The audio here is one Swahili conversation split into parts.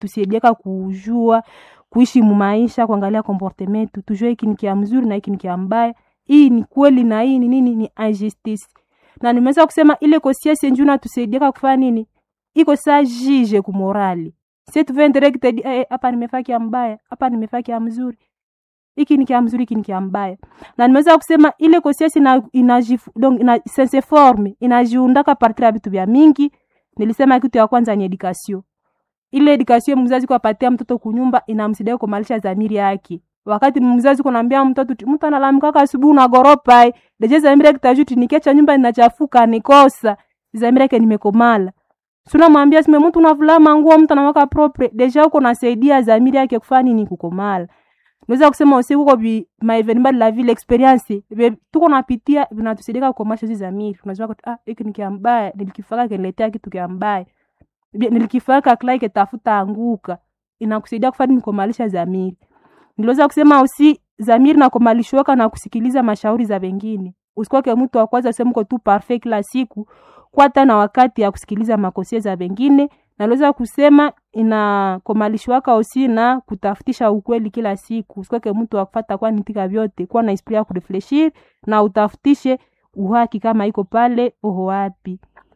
tusaidiaka kujua kuishi mumaisha kuangalia comportement yetu tujue hiki ni kia mzuri na hiki ni kia mbaya hii ni kweli na hii ni nini ni injustice na nimeweza kusema ile conscience njuu natusaidiaka kufanya nini iko saa jije kumorali si tuve directed eh, hapa nimefaa kia mbaya hapa nimefaa kia mzuri hiki ni kia mzuri hiki ni kia mbaya na nimeweza kusema ile conscience ina, ina, donc ina sense forme inajiundaka partir ya vitu vya mingi nilisema kitu ya kwanza ni education ile education mzazi kuapatia mtoto kunyumba inamsaidia kumalisha dhamiri yake wakati mzazi kunaambia mtoto mtu analamkaka asubuhi unagoropa deje dhamiri yake tajuti nikiacha nyumba inachafuka nikosa dhamiri yake nimekomala suna mwambia sime mtu unavulama nguo mtu anawaka propre deja uko nasaidia dhamiri yake kufanya nini kukomala naweza kusema usi huko bi maevenima de la ville experience be tuko napitia vinatusaidia kukomasha hizi dhamiri unajua kwa ah hiki ni kiambaya nilikifaka kiniletea kitu kiambaya nilikifaka klaike tafuta anguka inakusaidia kufanya nikomalisha dhamiri niliweza kusema usi dhamiri na kumalishwaka na kusikiliza mashauri za wengine usikwake mtu wa kwanza useme uko tu parfait kila siku kwata na wakati ya kusikiliza makosia za wengine naliweza kusema inakomalishwaka usi na kutafutisha ukweli kila siku usikwake mtu wakufata kwa nitika vyote kuwa na esprit ya kurefleshir na utafutishe uhaki kama iko pale oho wapi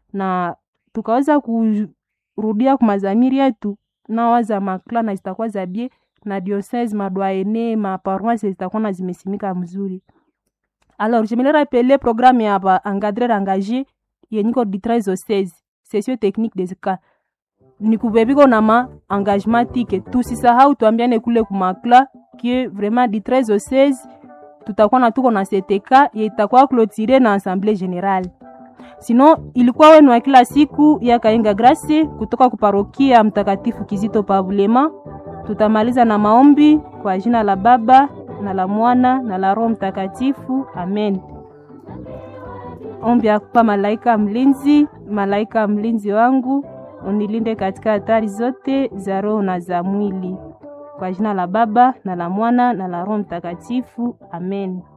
na tukaweza kurudia kumazamiri yetu nawaza makla na zitakuwa za bie na diocese madwaene maparoise zitakuwa na zimesimika mzuri alors je me rappelle programme ya ba encadrer engagé yenyiko di 13 au 16 session technique des cas ni kuveviko na ma engagement tike tusisahau tuambiane kule kumakla kie vraiment di 13 au 16 tutakuwa na tuko na CTK ye itakuwa clotire na assemblée générale sino ilikuwa wenu wa kila siku ya Kaenga Grace kutoka kuparokia Mtakatifu Kizito Pavulema. Tutamaliza na maombi kwa jina la Baba na la Mwana na la Roho Mtakatifu, amen. Ombi ya kupa malaika mlinzi, malaika mlinzi wangu unilinde katika hatari zote za roho na za mwili, kwa jina la Baba na la Mwana na la Roho Mtakatifu, amen.